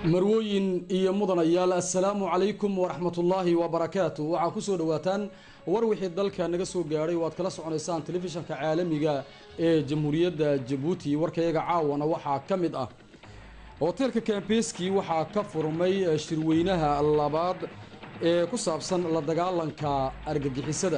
marwooyin iyo mudanayaal assalaamu calaykum waraxmatullaahi wabarakaatu waxaa kusoo dhawaataan war wixii dalka naga soo gaadhay oo aad kala soconaysaan telefishanka caalamiga ee jamhuuriyadda jabuuti warkayaga caawana waxaa ka mid ah hoteelka kambeski waxaa ka furmay shirweynaha labaad ee ku saabsan la dagaalanka argagixisada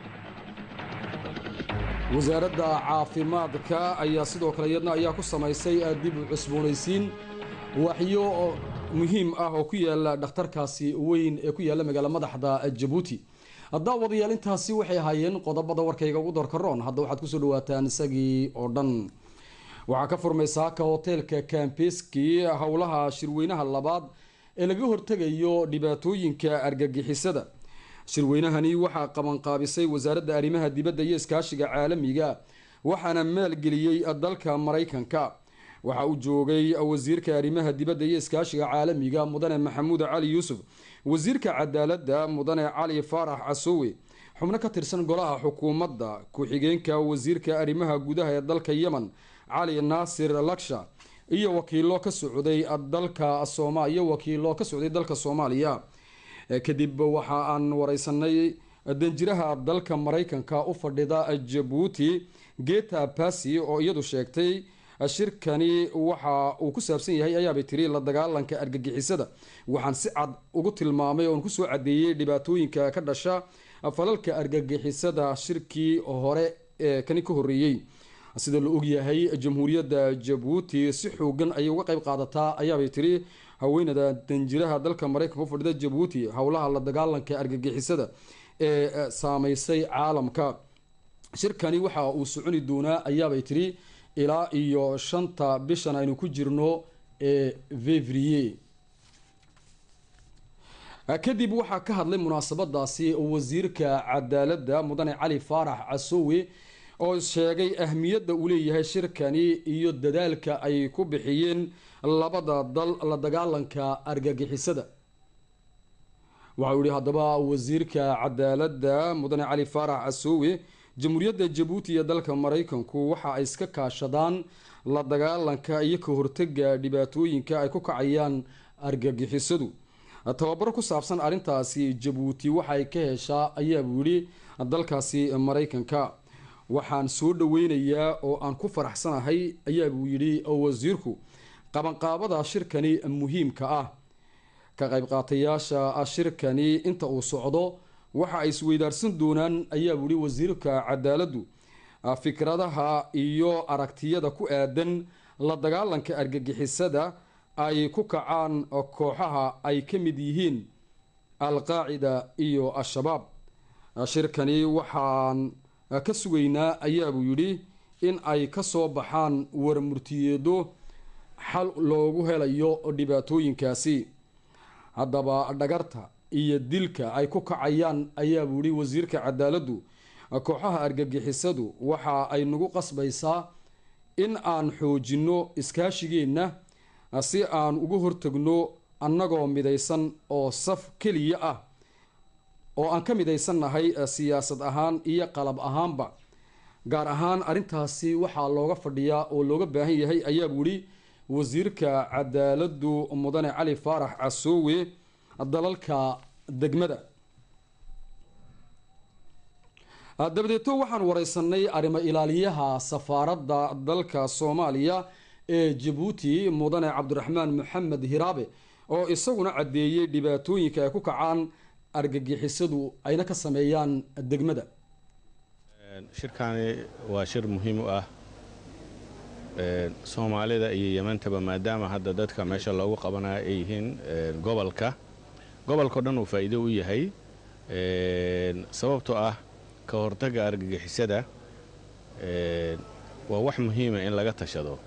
wasaaradda caafimaadka ayaa sidoo kale iyadna ayaa ku samaysay dib u cusboonaysiin waxyo muhiim ah oo ku yaala dhakhtarkaasi weyn ee ku yaala magaala madaxda jabuuti daawadayaal intaasi waxay ahaayeen qodobada warkayga ugu doorkaroon hadda waxaad kusoo dhawaataan isagii oo dhan waxaa ka furmay saaka hoteelka kambeski howlaha shirweynaha labaad ee laga hortegayo dhibaatooyinka argagixisada shirweynahani waxaa qabanqaabisay wasaaradda arrimaha dibadda iyo iskaashiga caalamiga waxaana maalgeliyey dalka maraykanka waxaa uu joogay wasiirka arrimaha dibadda iyo iskaashiga caalamiga mudane maxamuud cali yuusuf wasiirka cadaaladda mudane cali faarax casowe xubno ka tirsan golaha xukuumadda ku-xigeenka wasiirka arrimaha gudaha ee dalka yemen cali naasir laksha iyo wakiilo ka socday dalka sooma iyo wakiilo ka socday dalka soomaaliya kadib waxa aan wareysanay danjiraha dalka maraykanka u fadhida jabuuti geta basi oo iyadu sheegtay shirkani waxa uu ku saabsan yahay ayaabay tiri la dagaalanka argagixisada waxaan si cad ugu tilmaamay oon kusoo cadeeyey dhibaatooyinka ka dhasha falalka argagixisada shirkii hore ee kani ka horeeyey sida la ogyahay jamhuuriyadda jabuuti si xoogan ayay uga qeyb qaadataa ayaabay tiri haweenada danjiraha dalka maraykanka u fadhida jabuuti howlaha la dagaalanka argagixisada ee saameysay caalamka shirkani waxa uu soconi doonaa ayaabay tiri ilaa iyo shanta bishan aynu ku jirno ee fevrier kadib waxaa ka hadlay munaasabadaasi wasiirka cadaaladda mudane cali faarax casowe oo sheegay ahmiyadda uu leeyahay shirkani iyo dadaalka ay ku bixiyeen labada dal la dagaalanka argagixisada waxauu yihi haddaba wasiirka cadaaladda mudane cali faarax casowe jamhuuriyadda jabuuti iyo dalka maraykanku waxa ay iska kaashadaan la dagaalanka iyo ka hortega dhibaatooyinka ay ku kacayaan argagixisadu tababaro ku saabsan arrintaasi jabuuti waxaay ka heshaa ayaabuu yidhi dalkaasi maraykanka waxaan soo dhaweynayaa oo aan ku faraxsanahay ayaabuu yidhi wasiirku qabanqaabada shirkani muhiimka ah ka qayb qaatayaasha shirkani inta uu socdo waxa ay isweydaarsan doonaan ayaa buuhi wasiirka cadaaladdu fikradaha iyo aragtiyada ku aadan la dagaalanka argagixisada ay ku kacaan kooxaha ay ka mid yihiin al-qaacida iyo al-shabaab shirkani waxaan ka sugaynaa ayaabuu yidhi in ay ka soo baxaan warmurtiyeedo xal loogu helayo dhibaatooyinkaasi haddaba dhagarta iyo dilka ay ku kacayaan ayaabuu yihi wasiirka cadaaladdu kooxaha argagixisadu waxa ay nagu qasbaysaa in aan xoojinno iskaashigeenna si aan uga hortagno annagoo midaysan oo saf keliya ah oo aan ka midaysannahay siyaasad ahaan iyo qalab ahaanba gaar ahaan arrintaasi waxaa looga fadhiyaa oo looga baahan yahay ayaabuu yihi wasiirka cadaaladdu mudane cali faarax casowe dalalka degmada dabadeeto waxaan wareysanay arrimo ilaaliyaha safaaradda dalka soomaaliya ee jabuuti mudane cabdiraxmaan maxamed hiraabe oo isaguna caddeeyey dhibaatooyinka ay ku kacaan argagixisadu ayna ka sameeyaan degmada shirkaani waa shir muhiim u ah soomaalida iyo yemantaba maadaama hadda dadka meesha loogu qabanayo ay yihiin gobolka gobolkao dhan uu faa'iido u yahay sababtoo ah ka hortagga argagixisada waa wax muhiima in laga tashado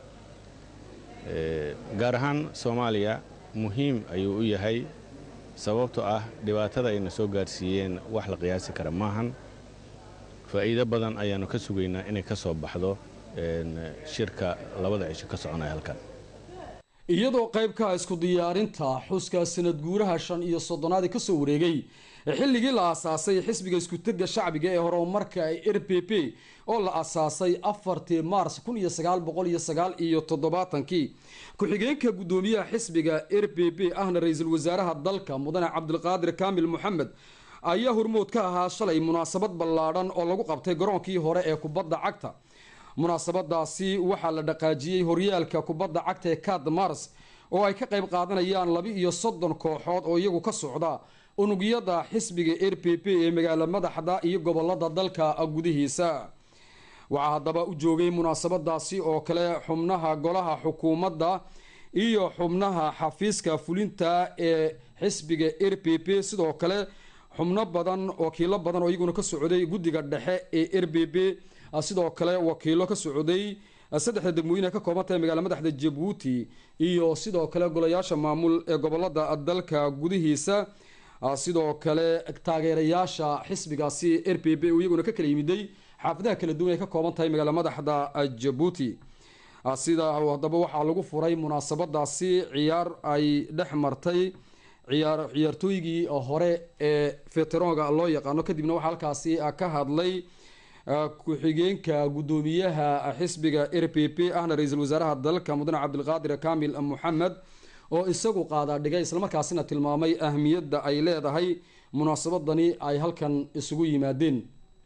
gaar ahaan soomaaliya muhiim ayuu u yahay sababtoo ah dhibaatada ayna soo gaarsiiyeen wax la qiyaasi kara maahan faa'iido badan ayaannu ka sugaynaa inay ka soo baxdo shirka labada cisho ka soconaya halkan iyadoo qaybka isku diyaarinta xuska sanad guuraha shan iyo soddonaad kasoo wareegay xilligii la aasaasay xisbiga iskutega shacbiga ee horumarka r p p oo la aasaasay afartii mars kun iyo sagaal boqol iyo sagaal iyo toddobaatankii ku-xigeenka guddoomiyaha xisbiga r p p ahna ra-iisul wasaaraha dalka mudane cabdulqaadir kaamil moxamed ayaa hormood ka ahaa shalay munaasabad ballaadhan oo lagu qabtay garoonkii hore ee kubadda cagta munaasabadaasi waxaa la dhaqaajiyey horyaalka kubadda cagta ee cad mars oo ay ka qayb qaadanayaan laba iyo soddon kooxood oo iyagu ka socda unugyada xisbiga r p p ee magaalo madaxda iyo gobolada dalka gudihiisa waxaa haddaba u joogay munaasabadaasi oo kale xubnaha golaha xukuumadda iyo xubnaha xafiiska fulinta ee xisbiga r p p sidoo kale xubno badan wakiilo badan oo iyaguna ka socday guddiga dhexe ee r b b sidoo kale wakiilo ka socday saddexda degmooyin ka kooban tahay magaala madaxda jabuuti iyo sidoo kale golayaasha maamul ee gobolada dalka gudihiisa sidoo kale taageerayaasha xisbigaasi r p b iyaguna ka kala yimiday xaafadaha kala duwan ay ka kooban tahay magaala madaxda jabuuti sida haddaba waxaa lagu furay munaasabadaasi ciyaar ay dhex martay ciyaar ciyaartooygii hore ee veteronga loo yaqaano kadibna waxaa halkaasi ka hadlay ku-xigeenka guddoomiyaha xisbiga r p p ahna ra-iisul wasaaraha dalka mudane cabdilqaadir kaamil moxamed oo isagu qaadaa dhigay islamarkaasina tilmaamay ahmiyadda ay leedahay munaasabadani ay halkan isugu yimaadeen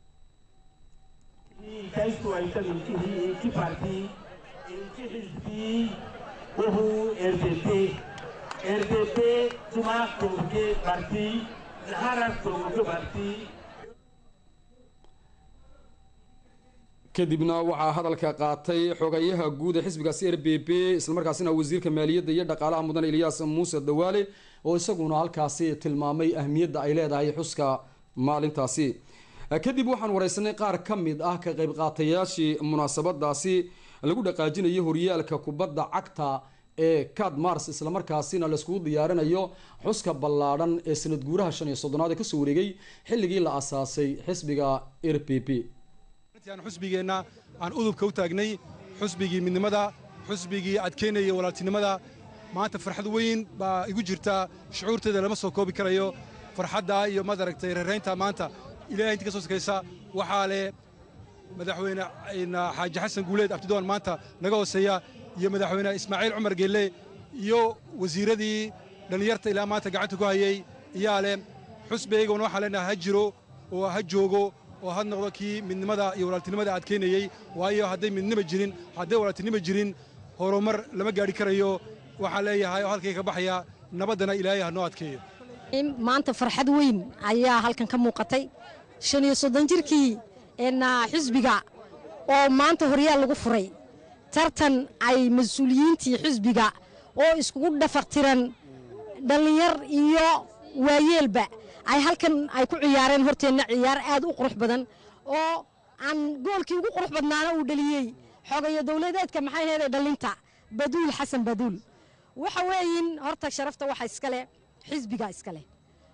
kadibna waxaa hadalka qaatay xogayaha guud ee xisbigaasi r b p islamarkaasina wasiirka maaliyadda iyo dhaqaalaha mudane ilyaas muuse dawaale oo isaguna halkaasi tilmaamay ahmiyadda ay leedahay xuska maalintaasi kadib waxaan wareysanay qaar ka mid ah ka qayb qaatayaashii munaasabadaasi lagu dhaqaajinayo horyaalka kubadda cagta ee cad mars islamarkaasina laiskugu diyaarinayo xuska ballaadhan ee sanad guuraha shan iyo soddonaad ee kasoo wareegay xilligii la asaasay xisbiga r p p xusbigeenna aan udubka u taagnay xusbigii midnimada xusbigii adkaynaya walaaltinimada maanta farxad weyn baa igu jirta shucuurteeda lama soo koobi karayo farxadda iyo madaragtay reeraynta maanta ilahay intii ka soo sakaysa waxaa leh madaxweyne xaaji xasan guuleed abdidoon maanta naga hooseeya iyo madaxweyne ismaaciil cumar geelle iyo wasiiradii dhallinyarta ilaa maanta gacanta ku hayey iyaa leh xusbigayguna waxaan leenahay ha jiro oo ha joogo oo had noqdo kii midnimada iyo walaaltinimada adkaynayey waayo hadday midnima jirin hadday walaaltinima jirin horumar lama gaadhi karayo waxaan leeyahay oo halkay ka baxaya nabaddana ilaahay ha noo adkeeyo maanta farxad weyn ayaa halkan ka muuqatay shan iyo soddon jirkii xisbiga oo maanta horyaal lagu furay tartan ay mas-uuliyiintii xisbiga oo iskugu dhafaqtiran dhallinyar iyo waayeelba ay halkan ay ku ciyaareen horteenna ciyaar aad u qurux badan oo aan goolkii ugu qurux badnaana uu dhaliyey xogayo dowladeedka maxay heeday dhallinta baduul xasan baduul waxa weeyin horta sharafta waxa iskale xisbiga iskale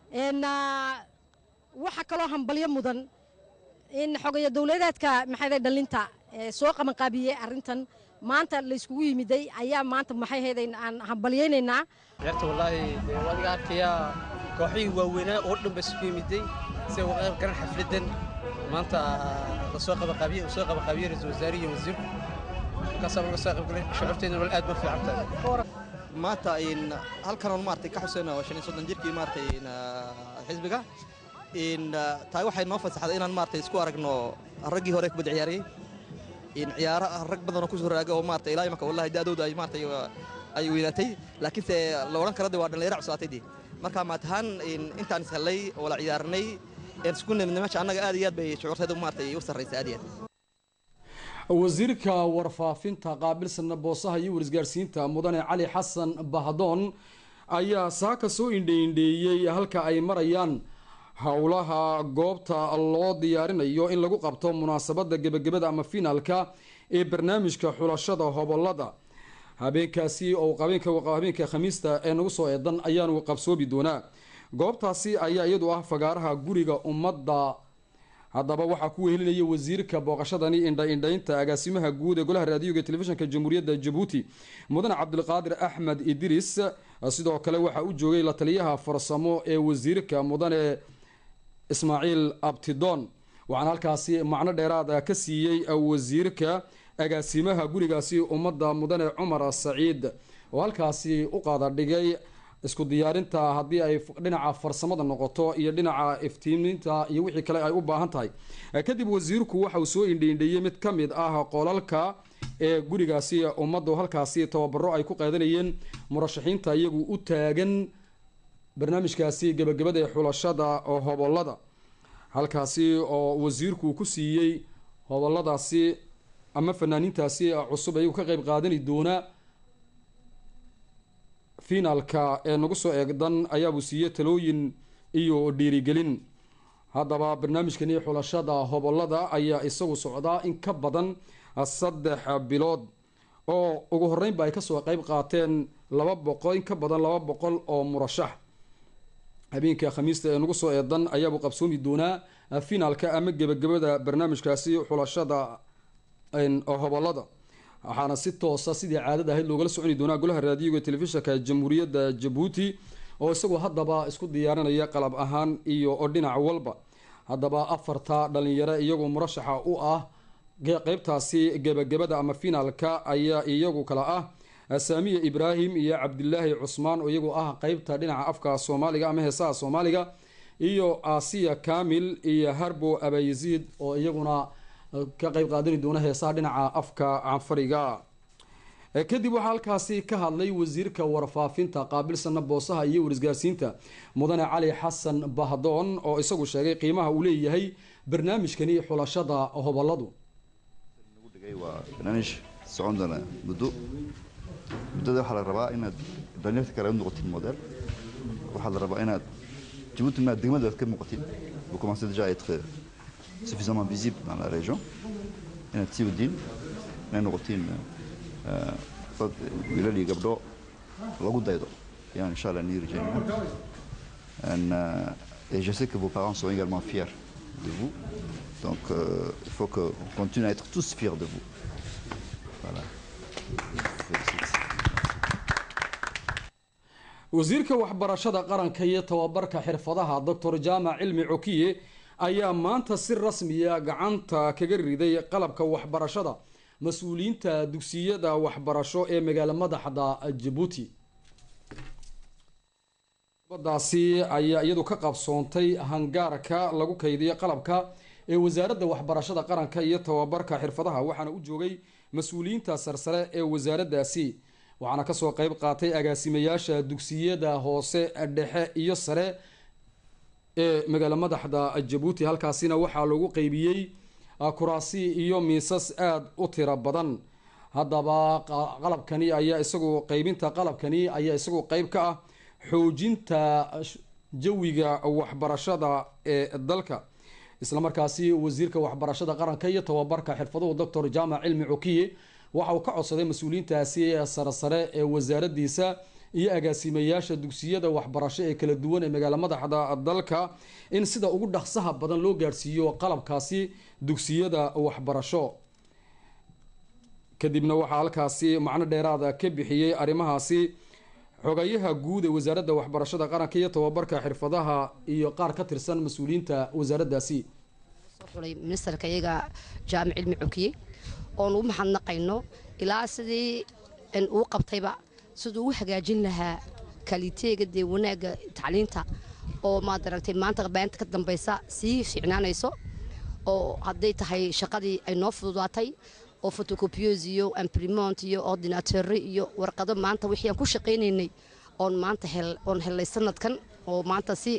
waxa kaloo hambalyo mudan in xogayo dowladeedka maxay dhallinta soo qabanqaabiyey arrintan maanta layskugu yimiday ayaa maanta maxay heeday aan hambalyaynaynaa ciyaarta wallaahi wadiga arkayaa kooxihii waaweynaa oo dhan ba isugu yimiday si uga qayb garan xafladdan maanta lasoo qabanqaabiye uu soo qabanqaabiyey ra-iisul wasaare iyo wasiirku markaasaa laga soo qaybgalay shucuurteedna wal aad ma fiican tahay maanta halkan oon maartay ka xuseen oo shan iyo soddon jirkii maartay xisbiga tahay waxay noo fasaxday inaan maartay isku aragno raggii hore kubadda ciyaarayey ciyaaro rag badan oo kusoo raaga oo maartay ilaa imaka wallahi da'dooda ay maartay ay weynaatay laakiinse la odhan kara de waa dhallinyaro cusaatay dee marka maatahaan intaan ishellay oo la ciyaarnay isku nimnimasha annaga aad iyo aad bay shucuurteedu maartay u sarraysa aad iyo aad wasiirka warfaafinta qaabilsana boosaha iyo warisgaarsiinta mudane cali xasan bahdoon ayaa saaka soo indheindheeyey halka ay marayaan howlaha goobta loo diyaarinayo in lagu qabto munaasabada gebagabada ama finaalka ee barnaamijka xulashada hobolada habeenkaasi oo habeenka khamiista ee nagu soo eedan ayaanu qabsoobi doonaa goobtaasi ayaa iyadu ah fagaaraha guriga ummadda haddaba waxaa ku wehelinaya wasiirka booqashadani indha-indhaynta agaasimaha guud ee golaha raadiyoga telefishinka jamhuuriyadda jabuuti mudane cabdilqaadir axmed idris sidoo kale waxaa u joogay la taliyaha farsamo ee wasiirka mudane ismaaciil abtidoon waxaana halkaasi macno dheeraad ka siiyey wasiirka agaasimaha gurigaasi ummadda mudane cumar saciid oo halkaasi u qaada dhigay isku diyaarinta haddii ay dhinaca farsamada noqoto iyo dhinaca iftiiminta iyo wixii kale ay u baahan tahay kadib wasiirku waxa uu soo indhiindheeyey mid ka mid ah qolalka ee gurigaasi ummaddu halkaasi tababaro ay ku qaadanayeen murashaxiinta iyagu u taagan barnaamijkaasi gebagabada ee xulashada hobolada halkaasi oo wasiirku ku siiyey hoboladaasi ama fanaaniintaasi cusub iyagu ka qeyb qaadani doona finaalka ee nagu soo eegdan ayaabuu siiyey talooyin iyo dhiirigelin haddaba barnaamijkani xulashada hobolada ayaa isagu socdaa in ka badan saddex bilood oo ugu horeynba ay kasoo qeyb qaateen laba boqol in ka badan laba boqol oo murashax habeenka khamiista ee nagu soo eedan ayaabuu qabsoomi doonaa finaalka ama gebagabada barnaamijkaasi xulashada hobolada waxaana si toosa sidii caadada ahayd loogala soconi doonaa golaha raadiyoga telefishinka jamhuuriyadda jabuuti oo isagoo haddaba isku diyaarinaya qalab ahaan iyo oo dhinac walba haddaba afarta dhalinyaro iyagoo murashaxa u ah qeybtaasi gebagabada ama finaalka ayaa iyagu kala ah saamiya ibraahim iyo cabdilaahi cusmaan oo iyagu ah qeybta dhinaca afka soomaaliga ama heesaha soomaaliga iyo asiya kamil iyo harbo abayaziid oo iyaguna ka qeyb qaadani doona heesaha dhinaca afka canfariga kadib waxaa halkaasi ka hadlay wasiirka warfaafinta qaabilsana boosaha iyo warisgaarsiinta mudane cali xasan bahdoon oo isagu sheegay qiimaha uu leeyahay barnaamijkani xulashada hoboladu waa barnaamij socon doona muddo muddada waxaa la rabaa inaad dhalinyarta kale u noqotin model waxaa la rabaa inaad jabuuti maad degmadaad ka muuqatin vous commencez déjà à être suffisamment visible dans la région inaad sii wadiin inay noqotiin dad wiilal iyo gabdho lagu daydo ayaan insha allah nii rajeynaa et je sais que vos parents sont également fiers de vous donc euh, il faut qu'on continue à être tous fiers de vous voilà wasiirka waxbarashada qaranka iyo tababarka xirfadaha doctor jaamac cilmi cokiye ayaa maanta si rasmiya gacanta kaga riday qalabka waxbarashada mas-uuliyiinta dugsiyada waxbarasho ee magaalo madaxda jabuuti badaasi ayaa iyadu ka qabsoontay hangaarka lagu kaydiyo qalabka ee wasaaradda waxbarashada qaranka iyo tababarka xirfadaha waxaana u joogay mas-uuliyiinta sarsare ee wasaaraddaasi waxaana kasoo qeyb qaatay agaasimayaasha dugsiyada hoose dhexe iyo sare ee magaalo madaxda jabuuti halkaasina waxaa lagu qeybiyey kuraasi iyo miisas aada u tiro badan haddaba qalabkani ayaa isagu qeybinta qalabkani ayaa isagu qeyb ka ah xoojinta jawiga waxbarashada ee dalka islamarkaasi wasiirka waxbarashada qaranka iyo tababarka xirfaduhu doctor jaamac cilmi cokiye waxa uu ka codsaday mas-uuliyiintaasi sare sare ee wasaaradiisa iyo agaasimayaasha dugsiyada waxbarasho ee kala duwan ee magaalo madaxda dalka in sida ugu dhaqsaha badan loo gaadhsiiyo qalabkaasi dugsiyada waxbarasho kadibna waxaa halkaasi macno dheeraada ka bixiyey arrimahaasi xogayaha guud ee wasaaradda waxbarashada qaranka iyo tababarka xirfadaha iyo qaar ka tirsan mas-uuliyiinta wasaaraddaasi xulay ministerka iyaga jaamic cilmi cokiye oon u mahadnaqayno ilaa sidii uu qabtayba siduu u hagaajin lahaa kaliteega dee wanaagga tacliinta oo maad aragtay maanta beenta ka dambaysa sii fiicnaanayso oo hadday tahay shaqadii ay noo fududaatay oo photocopieuse iyo imprimont iyo ordinateur iyo warqado maanta wixii aan ku shaqaynaynay oon maanta oon helay sanadkan oo maanta si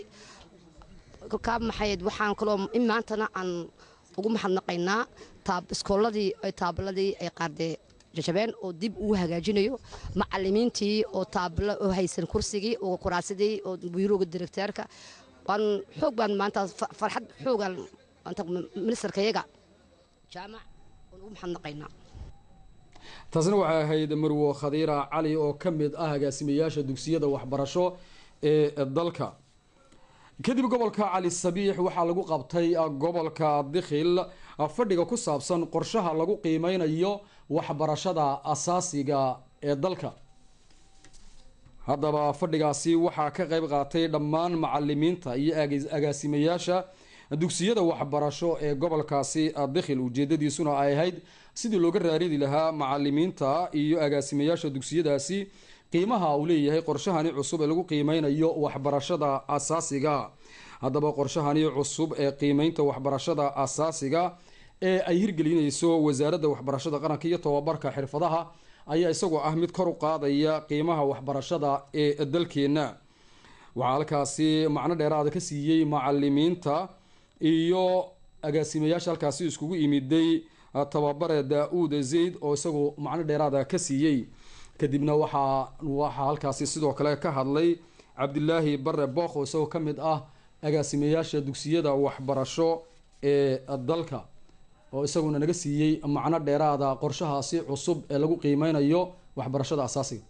ka maxayd waxaan kaloo in maantana aan ugu mahadnaqaynaa iskooladii taabaladii ay qaardee jajabeen oo dib uu hagaajinayo macalimiintii oo taablo oo haysan kursigii oo kuraasidii oo biirooga direkteerka waan xoog baan maanta farxad xoogan ministerka iyaga jaamac waan ugu mahadnaqaynaa taasina waxay ahayd marwo khadiira cali oo ka mid ah agaasimayaasha dugsiyada waxbarasho ee dalka kadib gobolka cali sabiix waxaa lagu qabtay gobolka dikhil fadhiga ku saabsan qorshaha lagu qiimeynayo waxbarashada asaasiga ee dalka haddaba fadhigaasi waxaa ka qeyb qaatay dhammaan macalimiinta iyo agaasimayaasha dugsiyada waxbarasho ee gobolkaasi dikhil ujeedadiisuna ay ahayd sidii looga raaridi lahaa macalimiinta iyo agaasimayaasha dugsiyadaasi qiimaha uu leeyahay qorshahani cusub ee lagu qiimeynayo waxbarashada asaasiga haddaba qorshahani cusub ee qiimeynta waxbarashada asaasiga ee ay hirgelinayso wasaaradda waxbarashada qaranka iyo tobabarka xirfadaha ayaa isagoo ah mid kor u qaadaya qiimaha waxbarashada ee dalkeena waxaa halkaasi macno dheeraada ka siiyey macalimiinta iyo agaasimayaasha halkaasi iskugu imiday tababare daa-uud zayd oo isagu macno dheeraada ka siiyey kadibna waxaa waxaa halkaasi sidoo kale ka hadlay cabdilaahi bare bookh oo isagoo ka mid ah agaasimayaasha dugsiyada waxbarasho ee dalka oo isaguna naga siiyey macno dheeraada qorshahaasi cusub ee lagu qiimeynayo waxbarashada asaasiga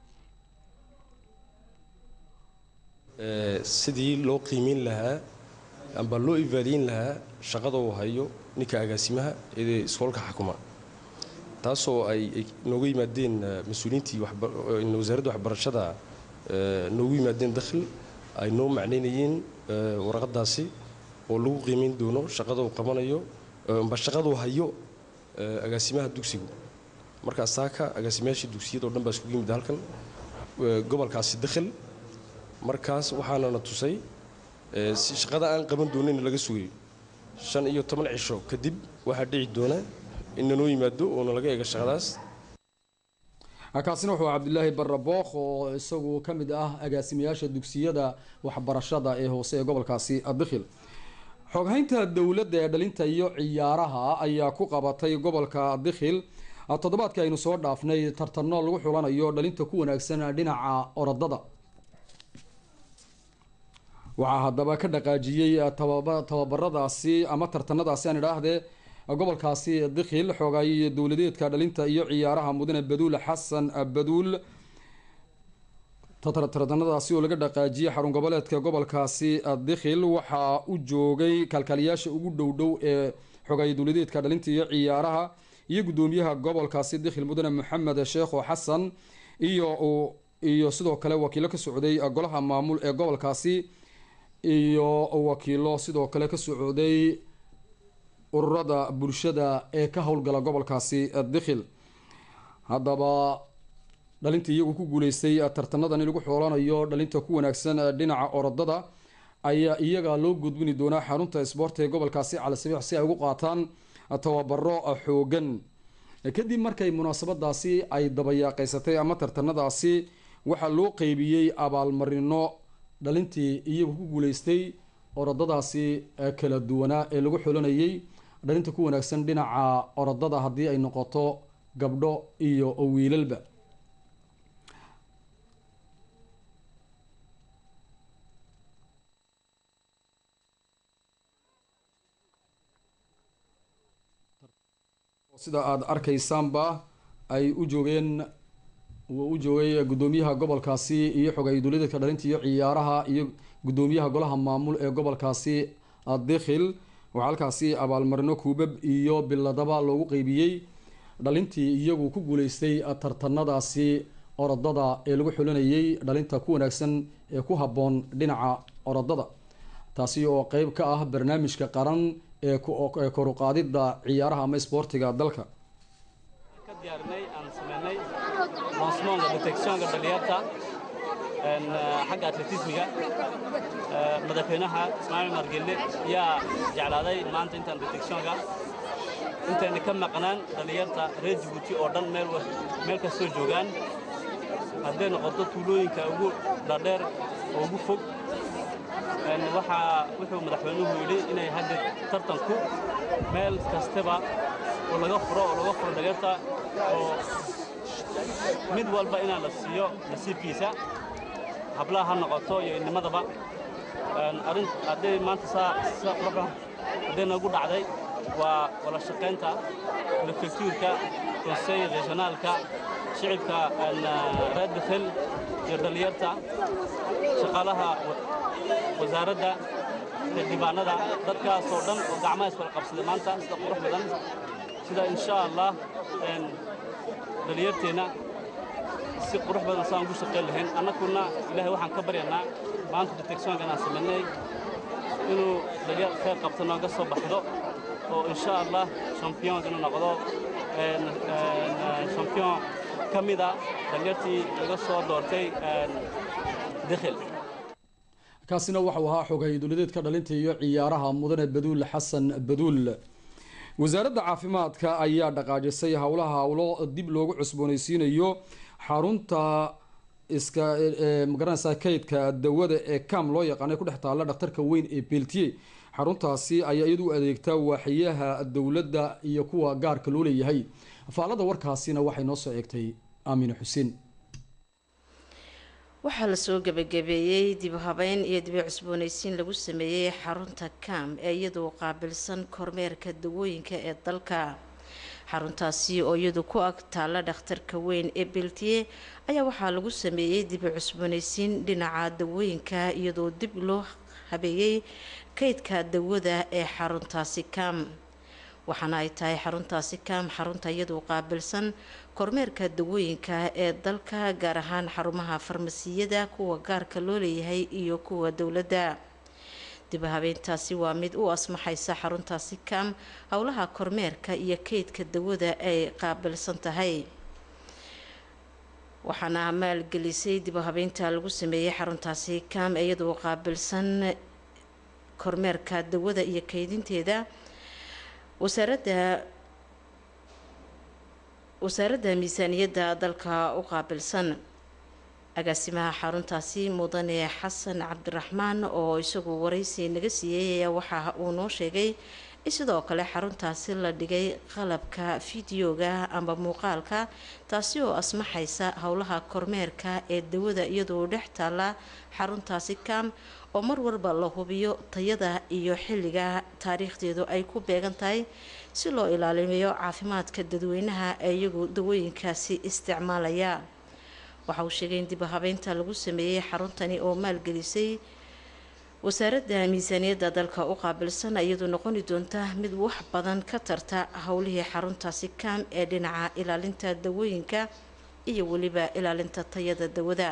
sidii loo qiimeyn lahaa amba loo ivaaliyin lahaa shaqada uu hayo ninka agaasimaha ee iskoolka xukuma taasoo ay nooga yimaadeen mas-uuliyiintii wasaaradda waxbarashada noogu yimaadeen dakhil ay noo macnaynayeen warqadaasi oo lagu qiimeyn doono shaqada uu qabanayo amba shaqaduu hayo agaasimaha dugsigu markaas taaka agaasimayaashii dugsiyada o dhan baa iskugu yimid halkan gobolkaasi dakhil markaas waxaanana tusay shaqada aan qaban doonayn laga sugayo shan iyo toban cisho kadib waxaa dhici doona in nanoo yimaado oona laga eega shaqadaas kaasina wuxuu cabdilaahi bare bookh oo isagu ka mid ah agaasimayaasha dugsiyada waxbarashada ee hoose ee gobolkaasi dikhil xoghaynta dowladda ee dhalinta iyo ciyaaraha ayaa ku qabatay gobolka dikhil toddobaadkii aynu soo dhaafnay tartano lagu xulanayo dhalinta ku wanaagsan dhinaca orodada waxaa haddaba ka dhaqaajiyey tababaradaasi ama tartanadaasi aan idhaahdee gobolkaasi dikhil xoogay dowladeedka dhalinta iyo ciyaaraha mudane baduul xasan baduul tartanadaasi oo laga dhaqaajiyey xarun goboleedka gobolkaasi dikhil waxaa u joogay kalkaaliyaasha ugu dhowdhow ee xogay dowladeedka dhalinta iyo ciyaaraha iyo gudoomiyaha gobolkaasi dikhil mudane maxamed sheekho xasan iyo iyo sidoo kale wakiilo ka socday golaha maamul ee gobolkaasi iyo wakiilo sidoo kale ka socday ururada bulshada ee ka howlgala gobolkaasi dikhil haddaba dhalinta iyagu ku guuleystay tartanadan in lagu xoolanayo dhalinta ku wanaagsan dhinaca orodada ayaa iyaga loo gudbini doonaa xarunta isboorta ee gobolkaasi calisabiix si ay ugu qaataan tababaro xoogan kadib markay munaasabadaasi ay dabayaaqeysatay ama tartanadaasi waxaa loo qeybiyey abaalmarino dhalintii iyagu ku guuleystay orodadaasi kala duwanaa ee lagu xulanayay dhalinta ku wanaagsan dhinaca orodada haddii ay noqoto gabdho iyo wiilalba sida aada arkaysaanba ay u joogeen u joogay gudoomiyaha gobolkaasi iyo xogay dowladeedka dhalinta iyo ciyaaraha iyo gudoomiyaha golaha maamul ee gobolkaasi dikhil waxaa halkaasi abaalmarino kuubab iyo biladaba loogu qeybiyey dhalintii iyagu ku guuleystay tartanadaasi orodada ee lagu xulinayay dhalinta ku wanaagsan ee ku habboon dhinaca orodada taasi oo qeyb ka ah barnaamijka qaran ee koruqaadida ciyaaraha ama isboortiga dalka ka diyaarinay aan sameynay lansmoonka detectionka dhalinyarta xagga atletismiga madaxweynaha ismaaciil margelle yaa jeclaaday maanta intaan detectionka intayna ka maqnaan dhalinyarta reer jibuuti oo dhan meel kastoo joogaan hadday noqoto tuulooyinka ugu dhaadheer oo ugu fog waxaa wuxuu madaxweynuhu yidhi inay hadda tartanku meel kastaba oo laga furo oo laga furo dhalinyarta oo mid walba inaan la siiyo nasiibkiisa hablaha ha noqoto iyo inimadaba arrin hadday maanta saa saa qurba hadday nagu dhacday waa wada shaqaynta prefektuurka conseil regionaalka shicibka reer dakhel iyo dhallinyarta shaqaalaha wasaaradda xildhibaanada dadkaasoo dhan oo gacmaha iskula qabsaday maanta sida qurux badan sida insha allah dhallinyarteenna si qurux badan saan ugu shaqayn lahayn annaguna ilaahay waxaan ka baryanaa maanta deteksoonkan aan samaynay inuu dhalinyar khayr qabto nooga soo baxdo oo insha allah champion inuu noqdo champion ka mida dhalinyartii laga soo doortay dekhil kaasina waxau ahaa xoghay dowladeedka dhalinta iyo ciyaaraha mudane baduul xasan baduul wasaaradda caafimaadka ayaa dhaqaajisay howlaha howlo dib loogu cusboonaysiinayo xarunta iska magaranaysa kaydka dawada ee cam loo yaqaanay ku dhex taalla dhakhtarka weyn ee beltiye xaruntaasi ayaa iyadu u adeegtaa waaxiyaha dowladda iyo kuwa gaarka loo leeyahay faalada warkaasina waxay noo soo eegtay aamine xuseen waxaa lasoo gebagabeeyey dib habeyn iyo dibi cusboonaysiin lagu sameeyey xarunta cam ee iyadu qaabilsan kormeerka dawooyinka ee dalka xaruntaasi oo iyadu ku ag taalla dhakhtarka weyn ee beltiye ayaa waxaa lagu sameeyey dibi cusboonaysiin dhinaca dawooyinka iyadoo dib loo habeeyey kaydka dawada ee xaruntaasi cam waxaana ay tahay xaruntaasi cam xarunta iyadu qaabilsan kormeerka dawooyinka ee dalka gaar ahaan xarumaha farmasiyada kuwa gaarka loo leeyahay iyo kuwa dowladda dib habeyntaasi waa mid u asmaxaysa xaruntaasi cam howlaha kormeerka iyo kaydka dawada ay qaabilsan tahay waxaana maalgelisay dib habeynta lagu sameeyey xaruntaasi cam iyadoo qaabilsan kormeerka dawada iyo kaydinteeda wasaaradda wasaaradda miisaaniyadda dalka u qaabilsan agaasimaha xaruntaasi mudane xasan cabdiraxmaan oo isagu waraysi naga siiyey ayaa waxa uu noo sheegay in sidoo kale xaruntaasi la dhigay qalabka fideoga amba muuqaalka taasi oo asmaxaysa howlaha kormeerka ee dawada iyadoo dhex taalla xaruntaasi cam oo mar walba la hubiyo tayada iyo xilliga taariikhdeedu ay ku beegan tahay si loo ilaaliyo caafimaadka dadweynaha ee iyagu dawooyinkaasi isticmaalaya waxa uu sheegay in dib habeynta lagu sameeyey xaruntani oo maalgelisay wasaaradda miisaaniyadda dalka u qaabilsan iyadoo noqoni doonta mid wax badan ka tarta howlihii xaruntaasi cam ee dhinaca ilaalinta dawooyinka iyo weliba ilaalinta tayada dawada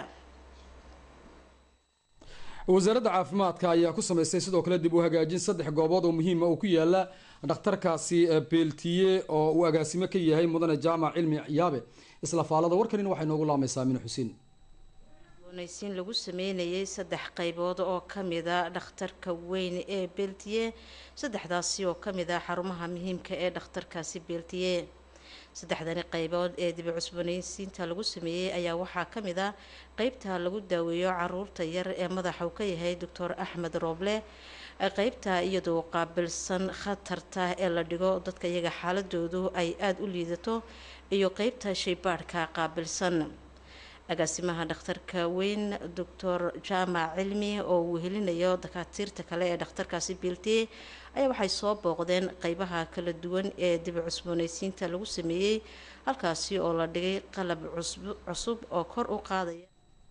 wasaaradda caafimaadka ayaa ku sameystay sidoo kale dib u hagaajin saddex goobood oo muhiima oo ku yaala dhakhtarkaasi beeltiye oo uu agaasimo ka yahay mudane jaamac cilmi yaabe isla faalada warkanina waxay noogu laamaysaa amine xuseen naysiin lagu sameynayay saddex qaybood oo kamida dhakhtarka weyn ee beeltiye saddexdaasi oo kamid ah xarumaha muhiimka ee dhakhtarkaasi beeltiye saddexdani qaybood ee dibi cusboonaysiinta lagu sameeyey ayaa waxaa kamid ah qeybta lagu daaweeyo caruurta yar ee madaxa uu ka yahay doctor axmed rooble qeybta iyadoo qaabilsan khatarta ee la dhigo dadka iyaga xaaladoodu ay aada u liidato iyo qeybta shaybaadhka qaabilsan agaasimaha dhakhtarka weyn doctor jaamac cilmi oo uu helinayo dakaatiirta kale ee dhakhtarkaasi beeltiye ayaa waxay soo booqdeen qeybaha kala duwan ee dibi cusboonaysiinta lagu sameeyey halkaasi oo la dhigay qalab cusub oo kor u qaadaya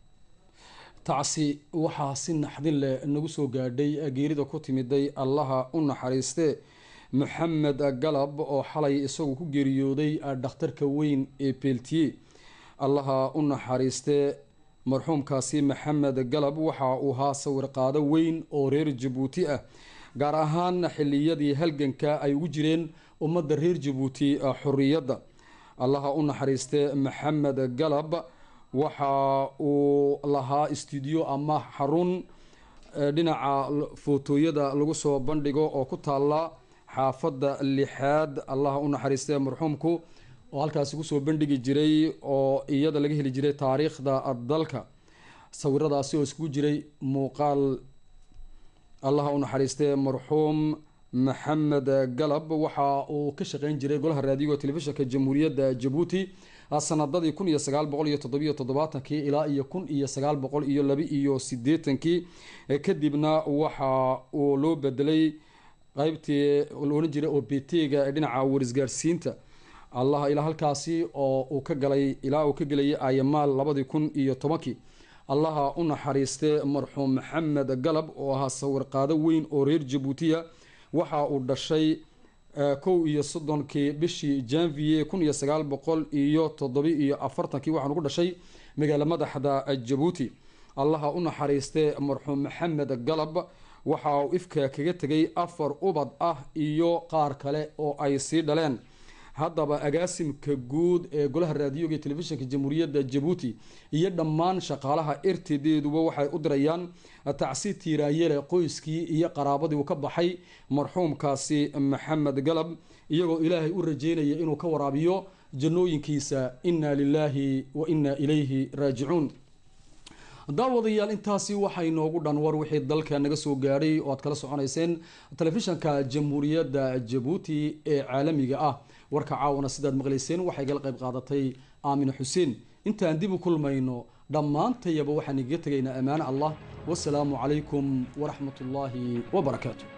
tacsi waxaa si naxdin leh nagu soo gaadhay geerida ku timiday allaha u naxariiste maxamed galab oo xalay isagu ku geeriyooday dhakhtarka weyn ee beeltiye allaha u naxariiste marxuumkaasi maxamed galab waxa uu ahaa sawirqaado weyn oo reer jabuuti ah gaar ahaan xiliyadii halganka ay ugu jireen ummadda reer jabuuti xorriyadda allaha u naxariiste maxamed galab waxa uu lahaa stuudiyo ama xarun dhinaca footooyada lagu soo bandhigo oo ku taalla xaafadda lixaad allaha u naxariiste marxuumku oo halkaasi kusoo bandhigi jiray oo iyada laga heli jiray taariikhda dalka sawiradaasi oo iskugu jiray muuqaal allaha u naxariistee marxuum maxamed galab waxa uu ka shaqeyn jiray golaha raadiyoga telefishinka jamhuuriyadda jabuuti sanadadii kun iyo sagaal boqol iyo toddobiyo toddobaatankii ilaa iyo kun iyo sagaal boqol iyo laba iyo sideetankii kadibna waxa uu loo bedelay qeybtii loodhan jiray oo betega ee dhinaca warisgaarsiinta allah ilaa halkaasi oo uu ka galay ilaa uu ka gelayay ayamaal labadii kun iyo tobankii allaha u naxariistee marxuum maxamed galab oo ahaa sawirqaado weyn oo reer jabuutiya waxa uu dhashay kow iyo soddonkii bishii janvier kun iyo sagaal boqol iyo toddobi iyo afartankii waxaanu ku dhashay magaalo madaxda jabuuti allaha u naxariistee marxuum maxamed galab waxa uu ifka kaga tegay afar ubad ah iyo qaar kale oo ay sii dhaleen haddaba agaasimka guud ee golaha raadiyoga iyo telefishinka jamhuuriyadda jabuuti iyo dhammaan shaqaalaha ertedeeduba waxay u dirayaan tacsi tiiraayele qoyskii iyo qaraabadii uu ka baxay marxuumkaasi maxamed galab iyagoo ilaahay u rajeynaya inuu ka waraabiyo jannooyinkiisa inna lilaahi wa inna ilayhi raajicuun daawadayaal intaasi waxaa inoogu dhan war wixii dalka naga soo gaadhay oo aad kala soconayseen telefishanka jamhuuriyadda jabuuti ee caalamiga ah warka caawana sidaad maqlayseen waxay gala qayb qaadatay aamine xuseen intaan dib u kulmayno dhammaantayaba waxaan igaga tegaynaa ammaane allah wasalaamu calaykum waraxmat ullaahi wabarakaatu